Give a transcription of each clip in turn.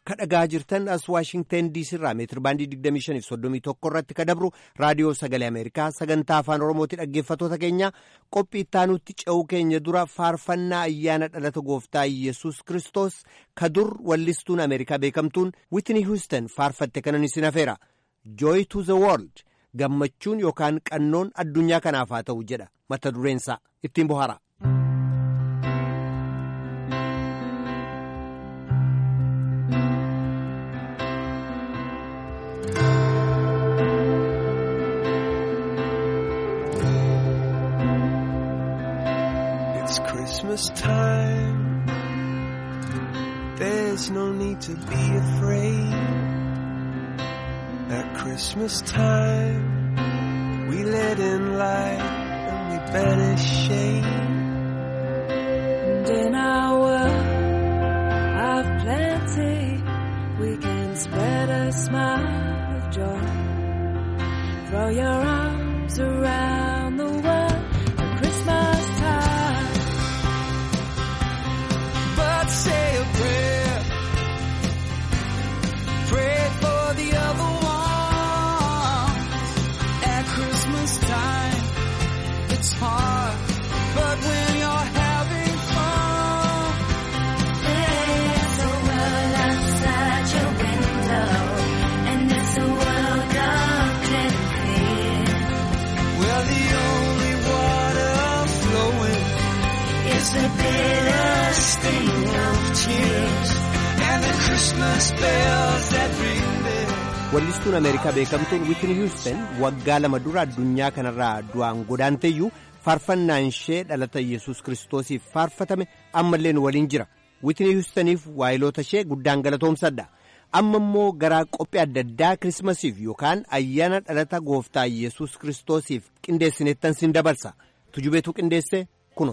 kadhagaa jirtan as waashingtan diisii irraa meetir baandii 2531 irratti kadabru raadiyoo sagalee ameerikaa sagantaa afaan oromooti dhaggeeffatoota keenya qophii ittaanutti ce'uu keenya dura faarfannaa ayyaana dhalata gooftaa yesus kristos ka dur wallistuun ameerikaa beekamtuun wiitni hiwustan faarfatte kanan isin hafeera joy to the world gammachuun yookaan qannoon addunyaa kanaaf haa ta'u jedha mata dureensaa ittiin bohaara. Christmas time. There's no need to be afraid. At Christmas time, we let in light and we banish shade. And in our world of plenty, we can spread a smile of joy. Throw your arms around the world at Christmas time. But say a prayer. Pray for the other ones. At Christmas time, it's hard. But when you're having fun, There's a world outside your window, and it's a world of plenty. well, the only water flowing It's the bitter sting of tears and the Christmas bells that ring there. wallistuun ameerikaa beekamtuun wiitni hiwustan waggaa lama dura addunyaa kanarraa du'aan godaanteeyyuu faarfannaan ishee dhalata yesus kiristoosiif faarfatame ammalleen waliin jira wiitni hiwustaniif waayiloota ishee guddaan galatoomsadha amma immoo garaa qophii adda addaa kirismasiif yookaan ayyaana dhalata gooftaa yesus kiristoosiif qindeessineettan sin dabarsa tujubeetu qindeesse kuno.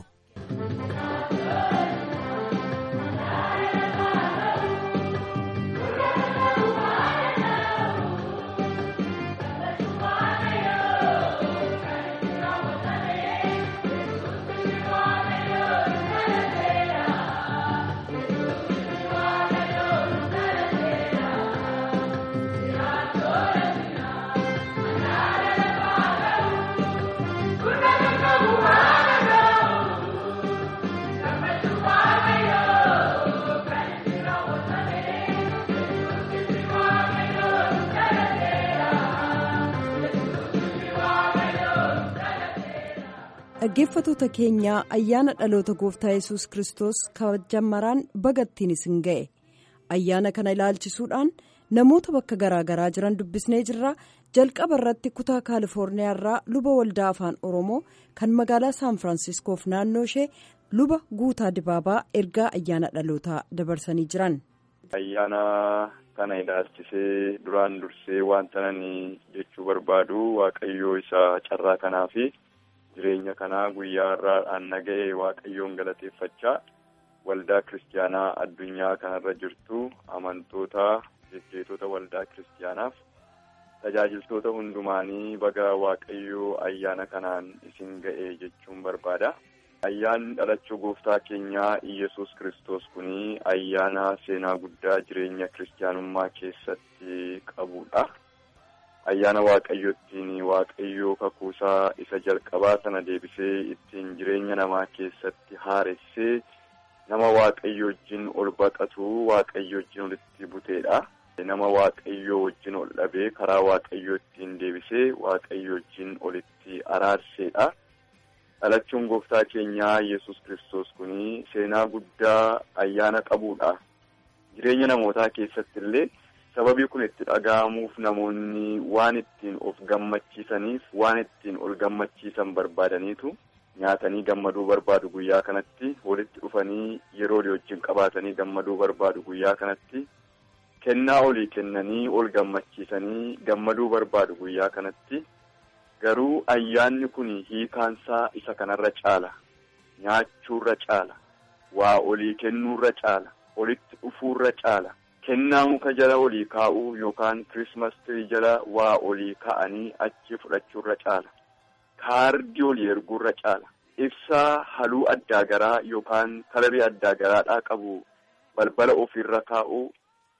dhaggeeffatoota keenyaa ayyaana dhaloota gooftaa yesus kristos kabajamaraan bagattiin isin ga'e ayyaana kana ilaalchisuudhaan namoota bakka garaagaraa jiran dubbisnee jirra jalqaba irratti kutaa kaalifoorniyaa irraa luba waldaa afaan oromoo kan magaalaa saan firaansiskoof naannoo ishee luba guutaa dibaabaa ergaa ayyaana dhalootaa dabarsanii jiran. ayyaana kana ilaalchisee duraan dursee wanta nani jechuu barbaadu waaqayyoo isa carraa kanaa fi jireenya kanaa guyyaa irraadhaan naga'e waaqayyoon galateeffachaa waldaa kiristaanaa addunyaa kanarra jirtu amantoota jejjeetota waldaa kiristaanaaf tajaajiltoota hundumaanii baga waaqayyoo ayyaana kanaan isin ga'e jechuun barbaada. Ayyaanni dhalachuu gooftaa keenyaa Iyyasuus kiristoos kuni ayyaana seenaa guddaa jireenya kiristaanummaa keessatti qabudha. Ayyaana waaqayyo ittiin waaqayyoo kakuusaa isa jalqabaa sana deebisee ittiin jireenya namaa keessatti haaressee nama waaqayyo wajjin ol baqatu waaqayyo wajjin olitti buteedha. Nama waaqayyoo wajjin ol dhabee karaa waaqayyoo ittiin deebisee waaqayyo wajjin olitti araarseedha. dhalachuun gooftaa keenyaa yesus kiristoos kuni seenaa guddaa ayyaana qabuudha. Jireenya namootaa keessatti illee sababii kun itti dhaga'amuuf namoonni waan ittiin of gammachiisaniif waan ittiin ol gammachiisan barbaadaniitu nyaatanii gammaduu barbaadu guyyaa kanatti walitti dhufanii yeroo wajjin qabaatanii gammaduu barbaadu guyyaa kanatti kennaa olii kennanii ol gammachiisanii gammaduu barbaadu guyyaa kanatti. Garuu ayyaanni kun hiikaansaa isa kanarra caala. Nyaachuurra caala. Waa olii kennuurra caala. Olitti dhufuurra caala. Kennaa muka jala olii kaa'uu yookaan kirismas tirii jala waa olii kaa'anii achi fudhachuurra caala. Kaardii olii erguurra caala. Ibsaa haluu addaa garaa yookaan kalarii addaa garaadhaa qabu balbala ofiirra kaa'uu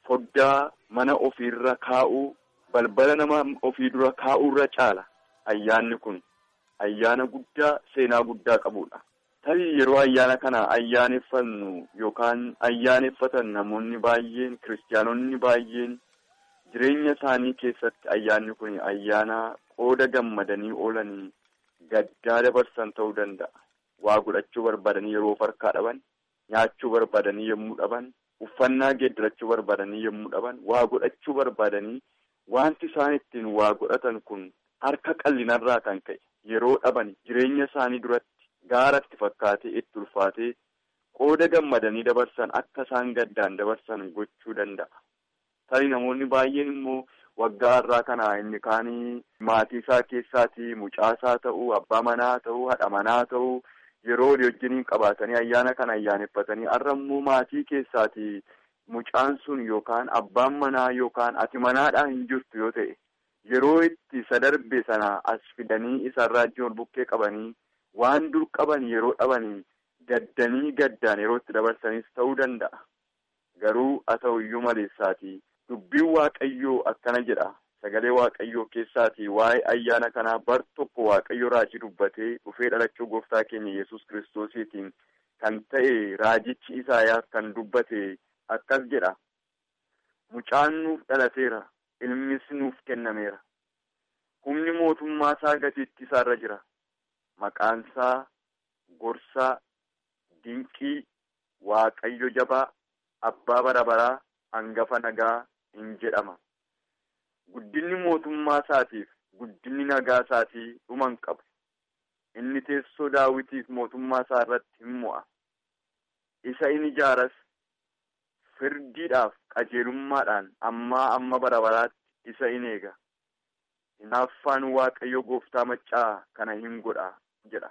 foddaa mana ofiirra kaa'uu balbala nama ofii dura kaa'uurra caala ayyaanni kun ayyaana guddaa seenaa guddaa qabudha. Tarii yeroo ayyaana kana ayyaaneffannu yookaan ayyaaneffatan namoonni baay'een kiristaanonni baay'een jireenya isaanii keessatti ayyaanni kun ayyaana qooda gammadanii oolanii gaddaa dabarsan ta'uu danda'a. Waa godhachuu barbaadanii yeroo farkaa dhaban, nyaachuu barbaadanii yommuu dhaban, uffannaa geeddarachuu barbaadanii yommuu dhaban, waa godhachuu barbaadanii wanti isaan ittiin waa godhatan kun harka qallinarraa kan ka'e yeroo dhaban jireenya isaanii duratti gaaratti fakkaatee itti ulfaatee qooda gammadanii dabarsan akka isaan gaddaan dabarsan gochuu danda'a. Tarii namoonni baay'een immoo waggaa irraa kana inni kaanii maatii isaa keessaatii mucaasaa ta'uu abbaa manaa ta'uu haadha manaa ta'uu yeroo walii wajjiniin qabaatanii ayyaana kana ayyaaneffatanii har'a immoo maatii keessaatii mucaan sun yookaan abbaan manaa yookaan ati manaadhaa hin jirtu yoo ta'e yeroo itti isa darbe sana as fidanii isarraa ijji ol bukkee qabanii waan dur qaban yeroo dhabanii gaddanii gaddaan yeroo itti dabarsanis ta'uu danda'a. Garuu haa ta'u iyyuu maleessaatii dubbiin waaqayyoo akkana jedha sagalee waaqayyoo keessaatii waa'ee ayyaana kanaa bar tokko waaqayyo raajii dubbatee dhufee dhalachuu gooftaa keenya yesus kiristoosiitiin kan ta'e raajichi Isaayaas kan dubbate akkas jedha. Mucaan nuuf dhalateera ilmis nuuf kennameera. Humni mootummaa isaa gatiitti isaarra jira. Maqaan isaa gorsaa, dinqii, waaqayyo jabaa, abbaa bara baraa, hangafa nagaa hin jedhama. Guddinni mootummaa isaatiif guddinni nagaa isaatii dhuma hin qabu. Inni teessoo daawitiif mootummaa isaa irratti hin mo'a. Isa in ijaaras firdiidhaaf qajeelummaadhaan ammaa amma bara baraatti isa in eega. Hinaaffaan waaqayyo gooftaa maccaa kana hin godha jedha.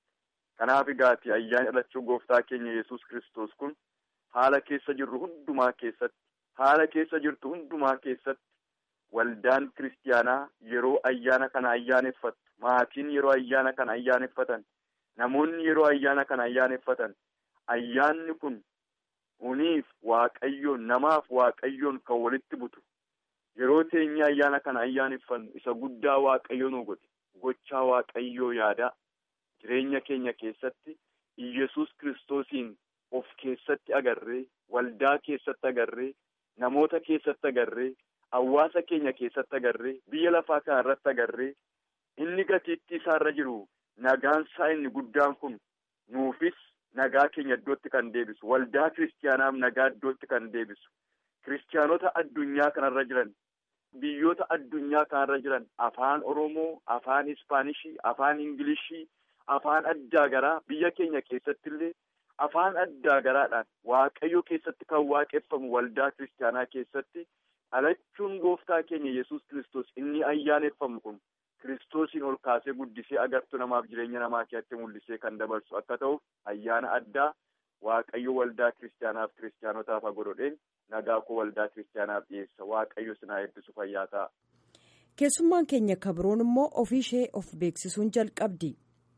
Kanaaf egaati ayyaanni dhalachuu gooftaa keenya yesus kristos kun haala keessa jirru hundumaa keessatti haala keessa jirtu hundumaa keessatti waldaan kiristiyaanaa yeroo ayyaana kana ayyaaneffattu maatiin yeroo ayyaana kana ayyaaneffatan namoonni yeroo ayyaana kana ayyaaneffatan ayyaanni kun uniif waaqayyoon namaaf waaqayyoon kan walitti butu yeroo teenyee ayyaana kana ayyaaneffannu isa guddaa waaqayyo nu godhe gochaa waaqayyoo yaadaa jireenya keenya keessatti Iyyasuus kiristoosiin of keessatti agarree waldaa keessatti agarree namoota keessatti agarree hawaasa keenya keessatti agarree biyya lafaa kana irratti agarree inni gatiitti isaarra jiru nagaan isaa inni guddaan kun nuufis nagaa keenya iddootti kan deebisu waldaa kiristiyaanaaf nagaa iddootti kan deebisu kiristiyaanota addunyaa kanarra jiran biyyoota addunyaa kanarra jiran afaan oromoo afaan ispaanishii afaan ingilishii afaan addaa garaa biyya keenya keessatti illee afaan addaa garaadhaan waaqayyo keessatti kan waaqeffamu waldaa kiristiyaanaa keessatti dhalachuun gooftaa keenya yesus kristos inni ayyaaneffamu kun kiristoosiin ol kaasee guddisee agartuu namaaf jireenya namaa keessatti mul'isee kan dabarsu akka ta'uuf ayyaana addaa waaqayyo waldaa kiristiyaanaaf kiristiyaanotaaf godhodheen nagaa koo waldaa kiristiyaanaaf dhiyeessa waaqayyo sinaa eebbisu fayyaa ta'a. keessummaan keenya kabroon immoo ofii ishee of beeksisuun jalqabdi.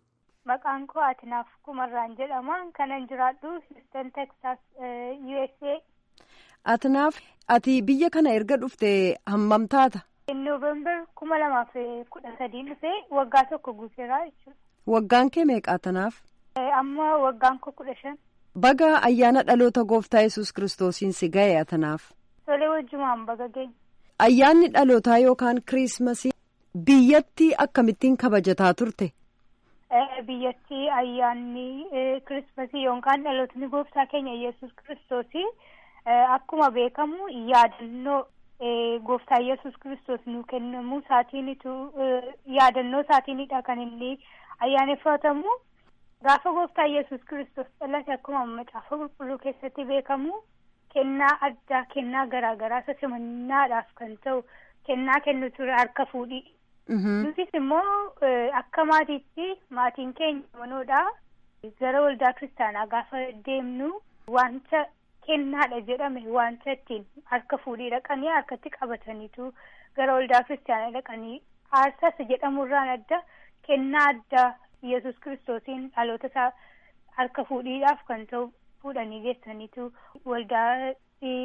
Maqaan koo Atinaaf Kumarraan jedhama. Kanan jiraadhu Houston, Texas, USA. Atinaaf ati biyya kana erga dhufte hammam taata? Noovembar kuma lamaaf kudha sadii dhufee waggaa tokko guuteera jechuudha. Waggaan kee meeqa Atinaaf? Amma waggaan koo kudha shan. Baga ayyaana dhaloota gooftaa yesus kiristoosiin si ga'e Atinaaf. Tolee wajjumaan baga geenya. Ayyaanni dhalootaa yookaan kiriismasii biyyatti akkamittiin kabajataa turte? biyyatti ayyaanni kirismasii yookaan dhalootni gooftaa keenya yesus kiristoosii akkuma beekamu yaadannoo gooftaa yesus kiristoos nu kennamu isaatiinitu yaadannoo isaatiinidha kan inni ayyaaneffatamu gaafa gooftaa yesus kiristoos dhalate akkuma macaafa qulqulluu keessatti beekamu kennaa addaa kennaa garaagaraa sasimannaadhaaf kan ta'u kennaa kennu ture harka fuudhii. Nutis immoo akka maatiitti maatiin keenya manoodha. Gara waldaa kiristaanaa gaafa deemnu wanta kennaadha jedhame wanta ittiin harka fuudhii dhaqanii harkatti qabataniitu gara waldaa kiristaanaa dhaqanii aarsas jedhamurraan adda kennaa addaa yesus kiristoosiin dhaloota isaa harka fuudhiidhaaf kan ta'u fuudhanii geessaniitu waldaa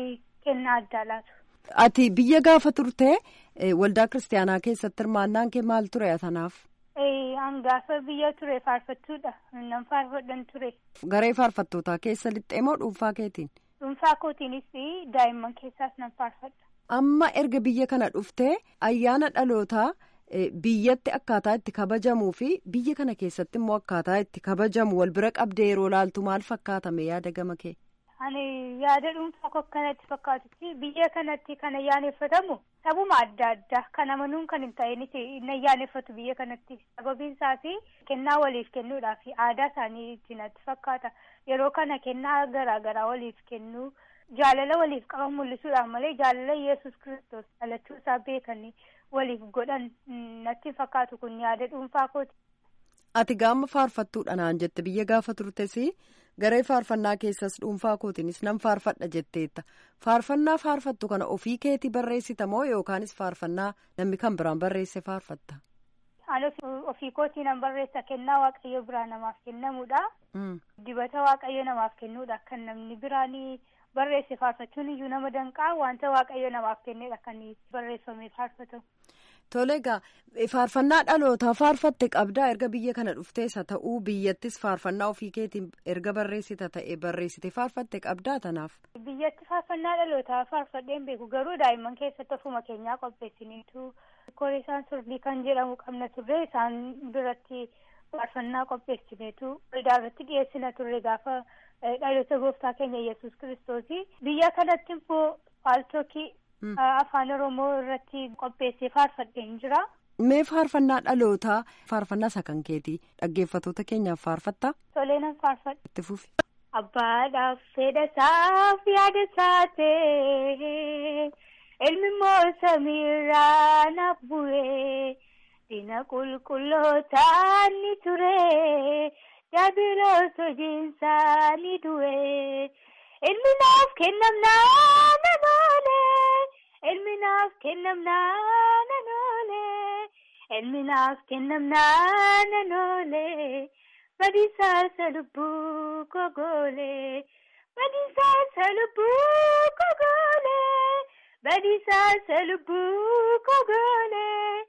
kennaa addaa laatu. Ati biyya gaafa turte waldaa kiristaanaa keessatti hirmaannaan kee maal ture atanaaf? An gaafa biyya ture faarfattuudha. Nan faarfadhan ture. Garee faarfattootaa keessa lixxee moo dhuunfaa keetiin? Dhuunfaa kootiinis daa'imman keessaas nan faarfadha. Amma erga biyya kana dhuftee ayyaana dhalootaa biyyatti akkaataa itti kabajamuu fi biyya kana keessatti immoo akkaataa itti kabajamu wal bira qabdee yeroo laaltu maal fakkaatame yaada gama kee? Ani yaada dhuunfaa koo akkanatti fakkaatutti biyya kanatti kan ayyaaneffatamu sabuma adda addaa kan amanuun kan hin ta'inis hin ayyaaneffatu biyya kanatti sababiin isaas kennaa waliif kennuudhaa fi aadaa isaanii ittiin natti fakkaata yeroo kana kennaa garaa garaa waliif kennuu jaalala waliif qaban mul'isuudhaan malee jaalala yesus kristos dhalachuu isaa beekanii waliif godhan natti fakkaatu kun yaada dhuunfaa kooti. Ati gaama faarfattuudha naan jette biyya gaafa turtes garee faarfannaa keessas dhuunfaa kootiinis nan faarfadha jetteetta faarfannaa faarfattu kana ofii keetii barreessita moo yookaanis faarfannaa namni kan biraan barreesse faarfatta. Ani ofii kootii nan barreessa kennaa waaqayyo biraa namaaf kennamuudha. Dibata waaqayyo namaaf kennuudha kan namni biraan barreesse faarfachuun iyyuu nama danqaa wanta waaqayyo namaaf kennedha kan barreeffamee faarfatamu. Tole egaa faarfannaa dhalootaa faarfatte qabdaa erga biyya kana dhufteessa ta'uu biyyattis faarfannaa ofii keetiin erga barreessita ta'e barreessite faarfatte qabdaa tanaaf. Biyyatti faarfannaa dhalootaa faarfadheen beeku garuu daa'imman keessatti ofuma keenyaa qopheessiniitu koreesaan surdii kan jedhamu qabna turre isaan biratti faarfannaa qopheessineetu waldaa irratti dhiyeessina turre gaafa dhaloota gooftaa keenya yesus kiristoosii biyya kanatti immoo faaltokii. afaan oromoo irratti qopheessee faarfadheen jira. Mee faarfannaa dhalootaa faarfannaa isa kan keetii dhaggeeffatoota keenyaaf faarfattaa? Tolee nan faarfadha. Itti fufi. Abbaadhaaf fedha isaaf yaada isaa ta'e ilmi immoo samiirraa naaf bu'e dina qulqullootaa ni ture daabiloos hojiinsaa ni du'e ilmi naaf kennamnaa nan oole. Ilmi naaf kennamnaa nan oole. Ilmi naaf kennamnaa nan oole. Badiisaa lubbuu kogoole. Badiisaa lubbuu kogoole. Badiisaa lubbuu kogoole.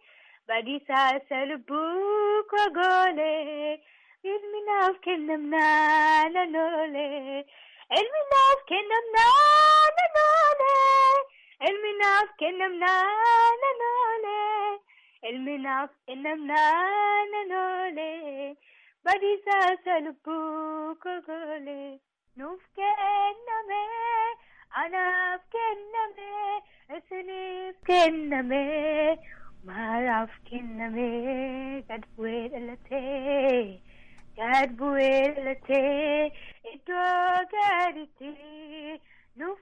Badiisaa lubbuu kogoole. Ilmi naaf kennamnaa nan oole. Ilmi naaf kennamnaa nan oole. Ilmi naaf kennamnaa nan oole. Ilmi naaf kennamnaa nan oole. Badiisaa lubbuu kogoole. Nuuf kenname, anaaf kenname, isiniif kenname, maaraaf kenname, gad bu'ee dhalatee, gad bu'ee dhalatee, iddoo gaditti. Nuuf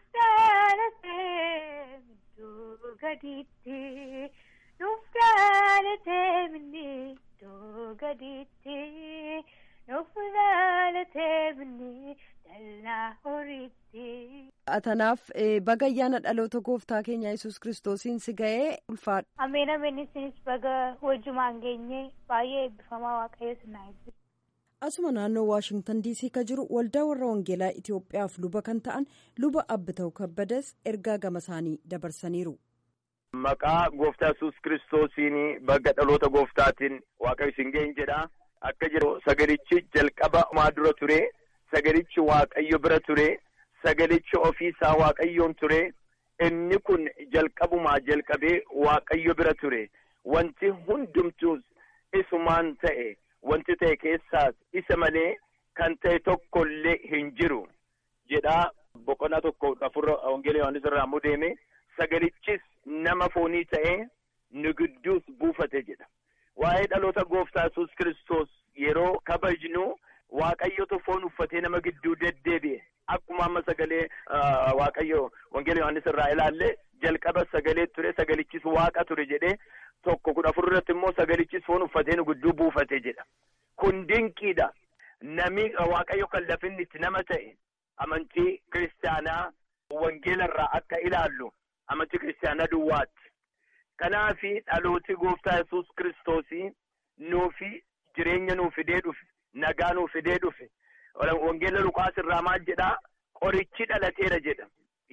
dhalatee iddoo gadiitti nuuf dhalatee minni iddoo gadiitti nuuf dhalatee minni dallaa horiitti. Atanaaf baga ayyaana dhaloota gooftaa keenya yesus kiristoosiin si ga'ee ulfaadha. Ameen ameen isinis baga wajjumaan geenye baay'ee eebbifamaa waaqayyo sinaa eebbisu. asuma naannoo waashingtan diisii ka jiru waldaa warra wangeelaa itiyoophiyaaf luba kan ta'an luba abbita'u kabbadas ergaa gama isaanii dabarsaniiru. maqaa gooftaa yesus kiristoosiin baga dhaloota gooftaatiin waaqayyo isin ga'een jedha akka jedhu sagalichi jalqaba maa dura ture sagalichi waaqayyo bira ture sagalichi ofiisaa waaqayyoon ture inni kun jalqabumaa jalqabee waaqayyo bira ture wanti hundumtuus isumaan ta'e. wanti ta'e keessaas isa malee kan ta'e tokko illee hin jiru jedhaa boqonnaa tokko afurra wangeela yohaannis irraa ammoo deeme sagalichis nama foonii ta'ee nu gidduus buufate jedha waa'ee dhaloota gooftaa yesus kiristoos yeroo kabajnu waaqayyotu foon uffatee nama gidduu deddeebi'e akkuma amma sagalee waaqayyo wangeela yohaannis irraa ilaalle jalqaba sagalee ture sagalichis waaqa ture jedhee tokko kudha afur irratti immoo sagalichis foon uffatee nu gidduu buufate jedha kun dinqiidha nami waaqayyo kan lafinni itti nama ta'e amantii kiristaanaa wangeela irraa akka ilaallu amantii kiristaanaa duwwaatti kanaafi dhalooti gooftaa yesus kiristoosii nuufi jireenya nuu fidee dhufe nagaa nuu fidee dhufe wangeela luqaas irraa maal jedhaa qorichi dhalateera jedha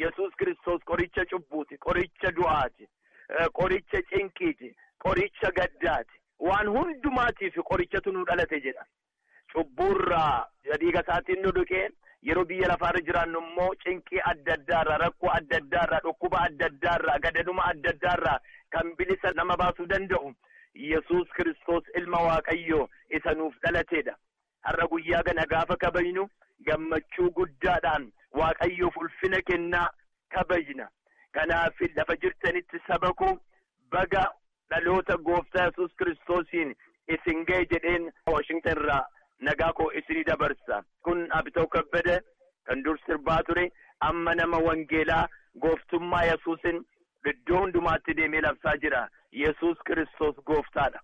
yesus kiristoos qoricha cubbuuti qoricha du'aati qoricha cinqiiti qoricha gaddaati waan hundumaatiif qorichatu nu dhalate jedha cubbuurraa dhiiga isaatiin nu dhuqee yeroo biyya lafaarra jiraannu immoo cinqii adda addaarraa rakkoo adda addaarraa dhukkuba adda addaarraa gadaduma adda addaarraa kan bilisa nama baasuu danda'u yesus kiristoos ilma waaqayyoo isa nuuf dhalateedha har'a guyyaa kana gaafa kabajnu gammachuu guddaadhaan waaqayyoof ulfina kennaa kabajna kanaaf lafa jirtanitti saba koo baga dhaloota gooftaa yesus kiristoosiin isin ga'e jedheen waashingtan irraa nagaa koo isinii dabarsa kun abitoo kabbada kan dur sirbaa ture amma nama wangeelaa gooftummaa yesuusin iddoo hundumaatti deemee labsaa jira yesus kiristoos gooftaadha.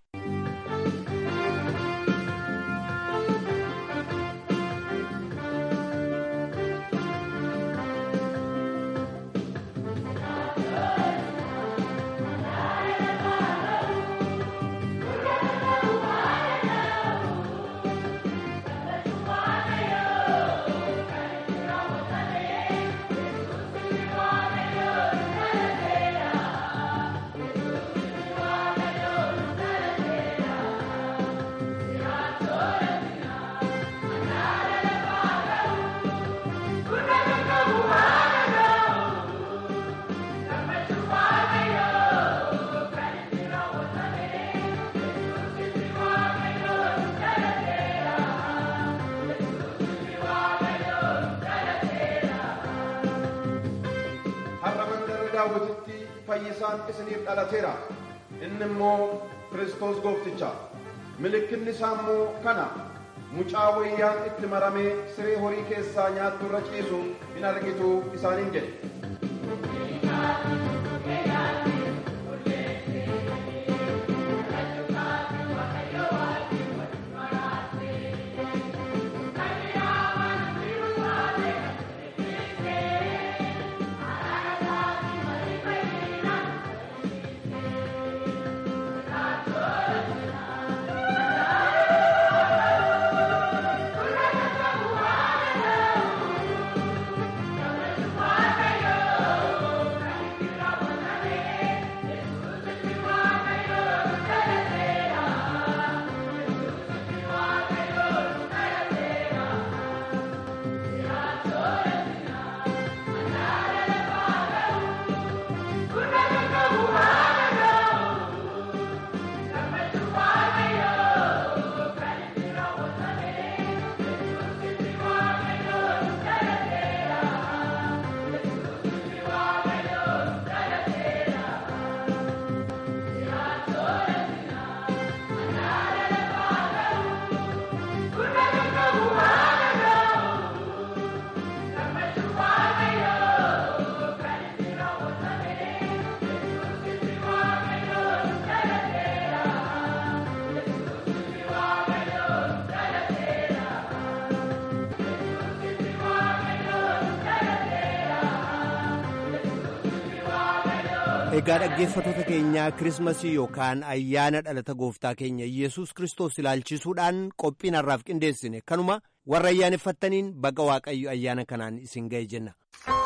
har'a mandara daawwititti fayyisaan isiniif dhalateera inni immoo kiristoos goofticha mallattoon isaa immoo kana mucaa wayyaan itti maramee siree horii keessaa nyaattu irra ciisu hin argitu isaaniin jedhe Egaa dhaggeeffattoota keenyaa Kirismasii yookaan ayyaana dhalata gooftaa keenya Yesuus Kiristoos ilaalchisuudhaan qophiin har'aaf qindeessine kanuma warra ayyaaneffattaniin baga Waaqayyo ayyaana kanaan isin ga'e jenna.